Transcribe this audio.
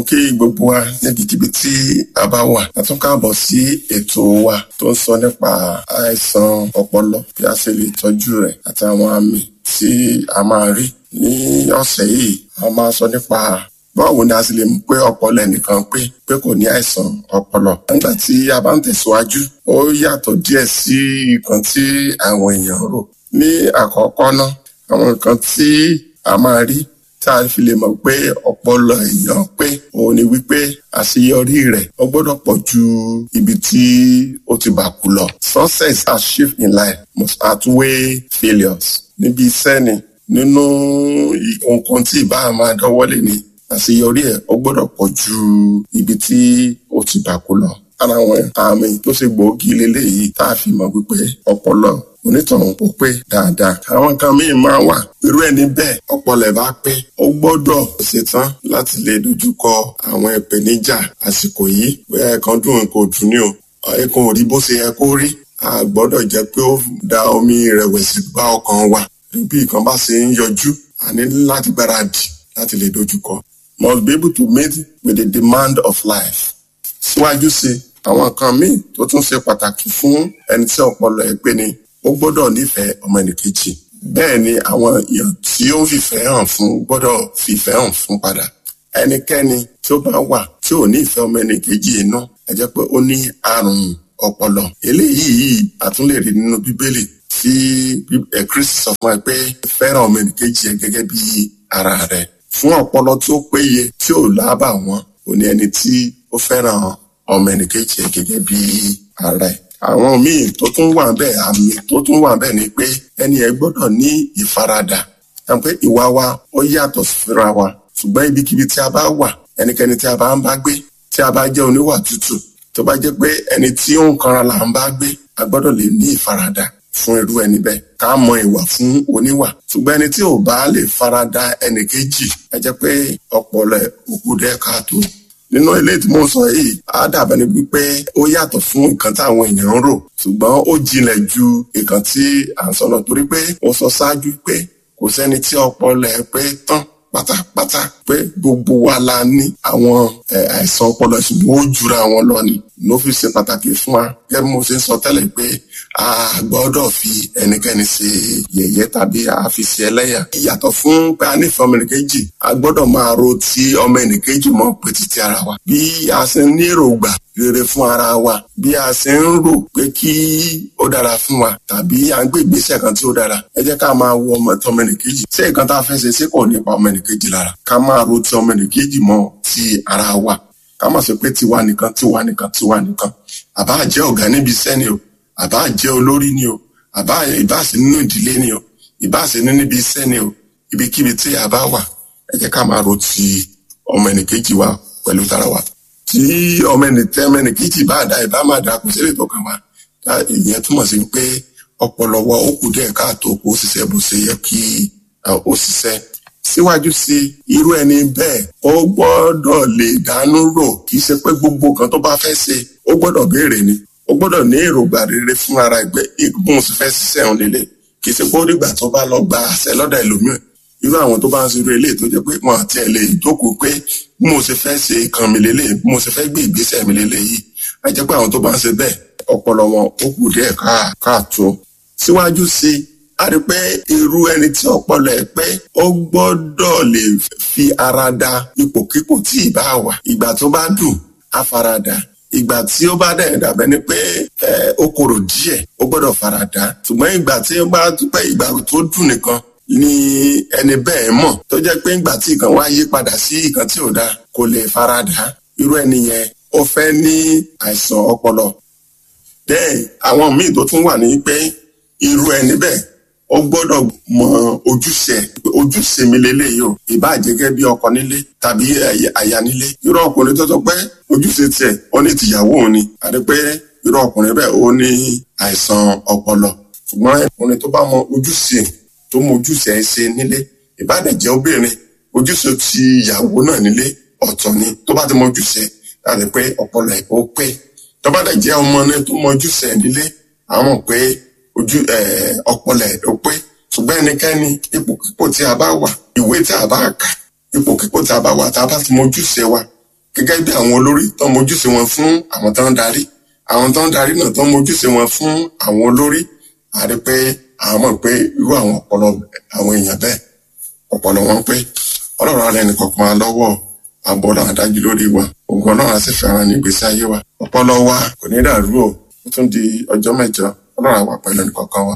kí gbogbo wa níbikíbi tí a bá wà a tún káàbọ̀ sí ètò wa tó ń sọ nípa àìsàn ọpọlọ bí a ṣe lè tọ́jú rẹ̀ àti àwọn àmì tí a máa rí ní ọ̀sẹ̀ yìí a máa sọ nípa báwo ni a sì lè mú pé ọpọlọ ẹnìkan pé pé kò ní àìsàn ọpọlọ nígbà tí a bá ń tẹ̀síwájú ó yàtọ̀ díẹ̀ sí nǹkan tí àwọn èèyàn rò ní àkọ́kọ́ náà àwọn nǹkan tí a máa rí tá a fi lè mọ̀ pé ọpọlọ èèyàn pé òun ni wípé àṣeyọrí rẹ̀ ó gbọ́dọ̀ pọ̀ ju ibi tí ó ti bà kú lọ. success achieved in life must outweigh failures. níbi iṣẹ́ ni nínú nǹkan tí ìbá máa dánwọ́lé ni àṣeyọrí ẹ̀ ó gbọ́dọ̀ pọ̀ ju ibi tí ó ti bà kú lọ. ara àwọn àmì tó ṣe gbòógì lélẹ́yìí tá a fi mọ̀ wípé ọpọlọ onítọ̀hún ó pé dáadáa. àwọn kan míì máa wà irú ẹni bẹ́ẹ̀ ọpọlọ ẹ̀ bá pé ó gbọ́dọ̀ ṣetán láti lè dojúkọ àwọn ìpèníjà àsìkò yìí bóyá ẹ̀kan dùn kò dùn ní o ẹ̀kan ò rí bó ṣe yẹ kó rí a gbọ́dọ̀ jẹ́ pé ó da omi ìrẹ̀wẹ̀sì bá ọkàn wa bí nǹkan bá ṣe ń yọjú a ní láti gbáradì láti lè dojúkọ must be able to meet with the demand of life síwájú sí àwọn kan míì tó tún ṣe pàtàkì fún ẹni tí ọpọlọ ẹ̀ pé ni ó gbọ́dọ̀ nífẹ̀ẹ́ ọmọ ẹnìkejì bẹ́ẹ̀ ni àwọn èèyàn tí ó ń fìfẹ́ hàn fún gbọ́dọ̀ fìfẹ́ hàn fún padà ẹnikẹ́ni tí ó bá wà tí ò ní ìfẹ́ ọmọ ẹnìkejì iná ẹ jẹ́ pé ó ní àrùn ọpọlọ eléyìí àtúnlè rí nínú bíbélì tí Kristi sọ fún ẹ pé fẹ́ràn ọmọ ẹnìkejì ẹ gẹ́gẹ́ bí ara rẹ fún ọpọlọ tí ó péye tí ò lábà wọn ò ní ẹni tí ó fẹ́ràn ọmọ ẹnìkejì ẹ gẹ́gẹ́ bí ara ẹ àwọn míì tó tún wà bẹ́ẹ̀ àmì tó tún wà bẹ́ẹ̀ ni pé ẹni ẹ gbọ́dọ̀ ní ìfaradà pé ìwà wa ó yàtọ̀ síra wa ṣùgbọ́n ibikíbi tí a bá wà ẹnikẹ́ni tí a bá ń bá gbé tí a bá jẹ́ oníwà tútù tó bá jẹ́ pé ẹni tí ó ń kanra là ń bá gbé a gbọ́dọ̀ lè ní ìfaradà fún irú ẹni bẹ́ẹ̀ ká mọ ìwà fún oníwà ṣùgbọ́n ẹni tí ò bá lè farada ẹnì kejì ẹ jẹ́ pé ọpọlọ ẹ̀ òkú dẹ́ káàtó nínú ilé tí mo sọ yìí á dàbẹ̀ ni wípé ó yàtọ̀ fún nǹkan táwọn èèyàn ń rò ṣùgbọ́n ó jinlẹ̀ ju nǹkan tí à ń sọ lọ torí pé mo sọ ṣáájú pé kò sẹ́ni tí ọpọlọ ẹ̀ pé tán pátápátá pé gbogbo wa la ní àwọn àìsàn ọpọlọ ṣùgbọ́n ó jura wọn lọ ni ló fi ṣe pàtàkì fún wa gẹ́gẹ́ bí mo ṣe ń sọ tẹ́lẹ̀ pé a gbọ́dọ̀ fi ẹnikẹ́ni ṣe yẹ̀yẹ́ tàbí a fi ṣe ẹlẹ́yà. ìyàtọ̀ fún pé a nífẹ̀ẹ́ ọmọ ẹnìkejì a gbọ́dọ̀ máa ro ti ọmọ ẹnìkejì mọ́ pé títí ara wa. bí a ṣe ń ní èròǹgbà rere fún ara wa bí a ṣe ń rò pé kí ó dára fún wa tàbí à ń gbé ìgbésẹ̀ kan tí ó dára ẹ jẹ́ ká máa wo ọmọ tọmọ ẹnìkejì ṣé nǹkan tá a fẹ́ ṣe ṣé kò nípa ọmọ ẹnìkejì lára ká máa ro ti ọmọ ẹnìkejì mọ́ ti ara wa ká má sọ pé tiwa nìkan tiwa nìkan tiwa nìkan àbá jẹ́ ọ̀gá níbi iṣẹ́ ni o àbá jẹ́ olórí ni o àbá ìbáṣe nínú ìdílé ni o ìbáṣe nínú ibi iṣẹ́ ni o ibikíbi tí a bá wà ẹ jẹ́ ká máa ro ti ọmọ ẹnìkejì wa pẹ̀lú tara wa tí ọmọ ẹnìtẹ́ ọmọ ẹnìkejì bá dá ìbá máa dá kó sílẹ̀ tó kàn wá ìyẹn túmọ̀ sí pé ọpọlọ wa ó kù díẹ̀ káàtó kó ṣiṣẹ́ bó ṣe yẹ kí ó ṣiṣẹ́ síwájú sí irú ẹni bẹ́ẹ̀ ó gbọ́dọ̀ lè dánú rò kì í ṣe pé gbogbo nǹkan tó bá fẹ́ ṣe ó gbọ́dọ̀ béèrè ni ó gbọ́dọ̀ ní èròǹgbà rere fún ara ẹgbẹ́ ìgbóhùn sí fẹ́ ṣiṣẹ́ òun lélẹ̀ kì í ṣe pé ó dìgbà tó bá lọ gba àṣẹ lọ́dọ̀ ẹlòmíràn irú àwọn tó bá ń ṣerú eléyìí tó jẹ́ pé wọn àti ẹ̀ lè jókòó pé bí mo ṣe fẹ́ ṣe ìkan mi lélẹ̀ bí mo ṣe fẹ́ gbé ìgbésẹ̀ mi lélẹ̀ yìí á jẹ́ pé àwọn tó bá ń ṣe bẹ́ẹ̀ ọpọlọ wọn ó kù díẹ̀ káàtó síwájú sí i a rí pé irú ẹni tí ọpọlọ ẹ̀ pé ó gbọ́dọ̀ lè fi ara da ipòkípò tí ì bá wà ìgbà tó bá dùn á fara dà ìgbà tí ó bá dẹ̀ dàbẹ́ ni pé ó korò díẹ̀ ó gbọ́dọ̀ fara dà ṣùgbọ́n ìgbà tí ó bá pẹ́ ìgbà tó dùn nìkan ni ẹni bẹ́ẹ̀ mọ̀ tó jẹ́ pé ìgbà tí nǹkan wá yí padà sí nǹkan tí ò dáa kò lè fara dà irú ẹni yẹn ó fẹ́ ní àìsàn ọpọlọ bẹ́ẹ̀ àwọn míì tó tún wà ní pé irú ẹni bẹ́ẹ̀ ó gbọ́dọ̀ mọ ojúṣe ojúṣe mi lélẹ́yìí o ìbá jẹ́gẹ́ bí ọkọ nílé tàbí aya nílé irú ọkùnrin tó sọ pé ojúṣe tiẹ̀ ó ní tìyàwó òun ni àti pé irú ọkùnrin bẹ́ẹ̀ ó ní àìsàn ọpọlọ ṣùgbọ́n ọkùnrin tó bá mọ ojúṣe tó mọ ojúṣe ẹ̀ ṣe nílé ìbá dẹ̀ jẹ́ obìnrin ojúṣe ti ìyàwó náà nílé ọ̀tọ̀ ni tó bá ti mọ ojúṣe láti pé ọpọlọ ẹ̀ ó pé tó bá dẹ̀ jẹ́ ọmọ náà tó mọ ojúṣe ẹ̀ nílé àwọn pé ojú ọpọlọ ẹ̀ ló pé ṣùgbọ́n ẹnikẹ́ni ipòkípò tí a bá wà ìwé tí a bá kà ipòkípò tí a bá wà tá a bá ti mọ ojúṣe wa gẹ́gẹ́ bí àwọn olórí tó ń mojúṣe wọn fún àwọn tó ń darí àwọn tó ń darí náà tó ń mojúṣe wọn fún àwọn olórí a rí pé àwọn mọ̀ pé irú àwọn ọpọlọ àwọn èèyàn bẹ́ẹ̀ ọpọlọ wọn pé ọlọ́run ara ẹnì kọ̀ọ̀kan wa lọ́wọ́ àbọ̀ náà dájú lórí wa ògùn ọlọ́run á sì fẹ́ràn ní ìgbésí ayé wa ọpọlọ wa kò ní dàrú o ó tún di ọjọ́ mẹ́jọ ọlọ́run àwa pẹ̀lú ẹnì kọ̀ọ̀kan wa